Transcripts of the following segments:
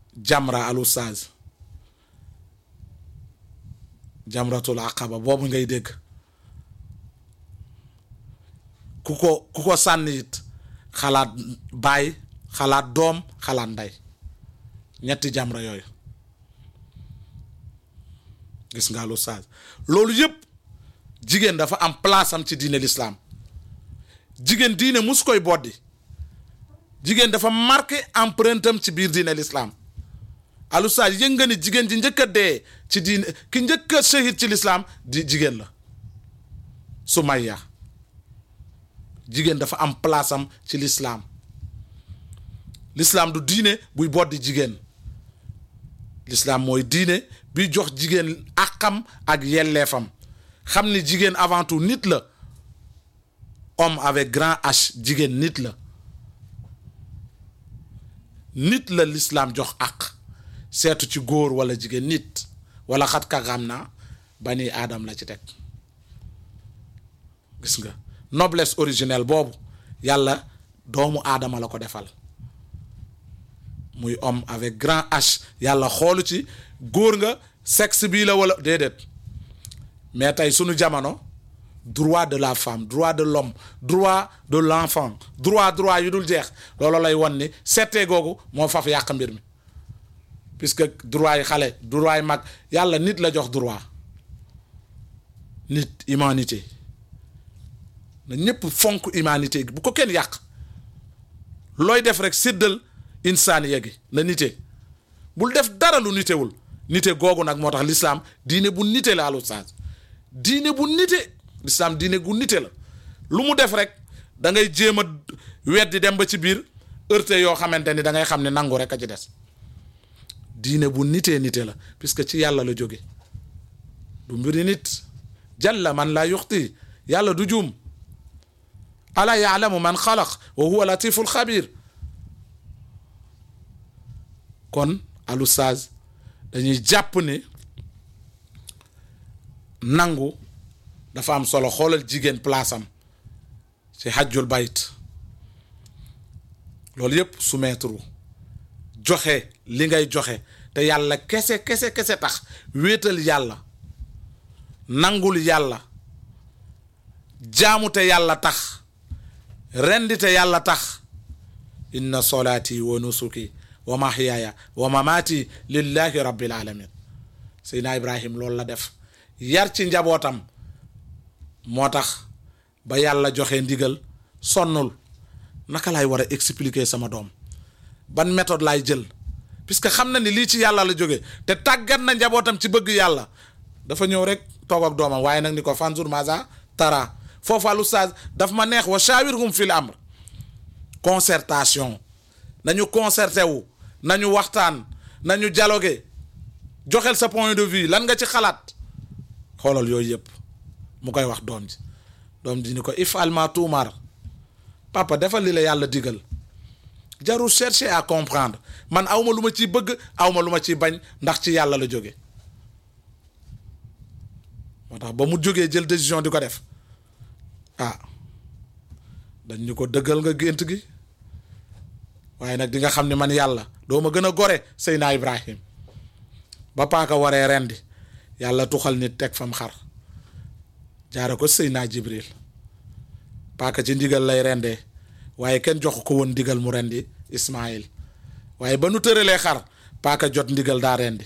jamra al ustaaz jamratul aqaba boobu ngay dégg ku ko ku ko sànni it xalaat baay xalaat doom xalaat ndey ñetti jamra yooyu gis nga al ustaaz loolu yëpp jigéen dafa am place am ci diine l'islam jigéen diine mus koy boddi jigéen dafa marqué empreinte am ci biir diine l'islam al ustaaz yëg nga ni jigéen ji njëkk a dee ci diine ki njëkk a shahid ci l'islam di jigéen la Sumayya jigéen dafa am place am ci l'islam l'islam du diine buy boddi jigéen l'islam mooy diine bi jox jigéen àqam ak yelleefam xam ni jigéen avant tout nit la homme avec grand H jigéen nit la nit la l'islam jox àq seetu ci góor wala jigéen nit wala xat ka xam naa bani aadam la ci teg gis nga noblesse originelle boobu yàlla doomu aadama la ko defal muy homme avec grand H yàlla xoolu ci góor nga sexe bii la wala déedéet mais tey sunu jamono droit de la femme droit de l'homme droit de l'enfant droit droit yu dul jeex loolu lay won ni settee googu moo faf yàq mbir mi puisque droit yi xale droit yi mag yàlla nit la jox droit nit humanité na ñëpp fonk humanité gi bu ko kenn yàq looy def rek séddal insaaniya gi na nite bul def dara lu nitewul nite googu nag moo tax l'islam diine bu nite la alu saag diine bu nite l'islam diine gu nite la lu mu def rek da ngay jéem a weddi dem ba ci biir heurte yoo xamante ni da ngay xam ne nangu rek a ci des diine bu nitee nite la puisque ci yàlla la jóge du mbiri nit jalla man laa yuxti yàlla du juum ala yaalamu man xalaq wa huwa latiful xabir kon alu saaz dañuy jàpp ne nangu dafa am solo xoolal jigéen place am ci hajjul bayt loolu yëpp soumettre joxe li ngay joxe te yàlla kese kese kese tax wéetal yàlla nangul yàlla jaamu te yàlla tax rendi te yàlla tax inna solaati wa nusuki wa mahyaaya wa mamaati lillahi rabbil alamin seydina ibrahim loolu la def yar ci njabootam moo tax ba yàlla joxe ndigal sonnul naka laay war a expliquer sama doom ban méthode laay jël puisque xam na ni lii ci yàlla la jóge te tàggat na njabootam ci bëgg yàlla dafa ñëw rek toog ak doomam waaye nag ni ko fanzur maza tara foofu al ustaaz daf ma neex wa shawirhum fil amr concertation nañu concerté wu nañu waxtaan nañu dialogué joxel sa point de vue lan nga ci xalaat xoolal yooyu yëpp mu koy wax doom ji doom ji ni ko if alma tuumar papa defal li la yàlla digal jarul chercher à comprendre man awma lu ma ciy bëgg awma lu ma ciy bañ ndax ci yàlla la jóge moo tax ba mu jógee jël décision di ko def ah dañ ñu ko dëggal nga gént gi waaye nag di nga xam ne man yàlla doo ma gën a gore Seydina Ibrahim ba paaka waree rendi yàlla tuxal nit teg fam xar jaare ko Seydina Jibril paaka ci ndigal lay rendee waaye kenn jox ko woon ndigal mu rendi Ismaïl waaye ba nu tëralee xar paaka jot ndigal daa rendi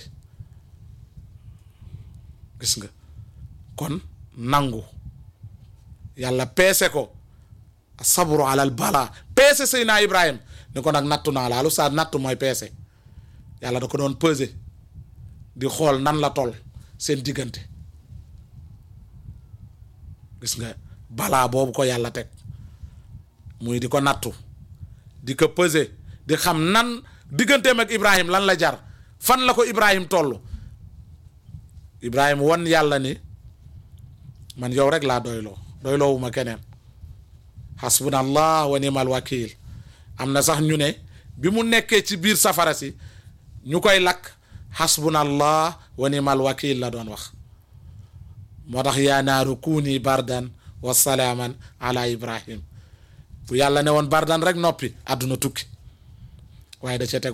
gis nga kon nangu yàlla peese ko sabru alal bala peese Seydina Ibrahim ni ko nag nattu naa laalu saa nattu mooy peese yàlla da ko doon peser di xool nan la toll seen diggante gis nga balaa boobu ko yàlla teg muy di ko nattu di ko peser di xam nan digganteem ak Ibrahim lan la jar fan la ko Ibrahim toll Ibrahim wan yàlla ni man yow rek laa doyloo doyloowu ma keneen hasbunallah wa ni'mal wakil am na sax ñu ne bi mu nekkee ci biir safara si ñu koy lakk hasbunallah wa ni'mal wakil la doon wax moo tax yaa naaru kuuni bardan wa salaaman ala ibrahim bu yàlla ne woon bardan rek noppi àdduna tukki waaye da ca teg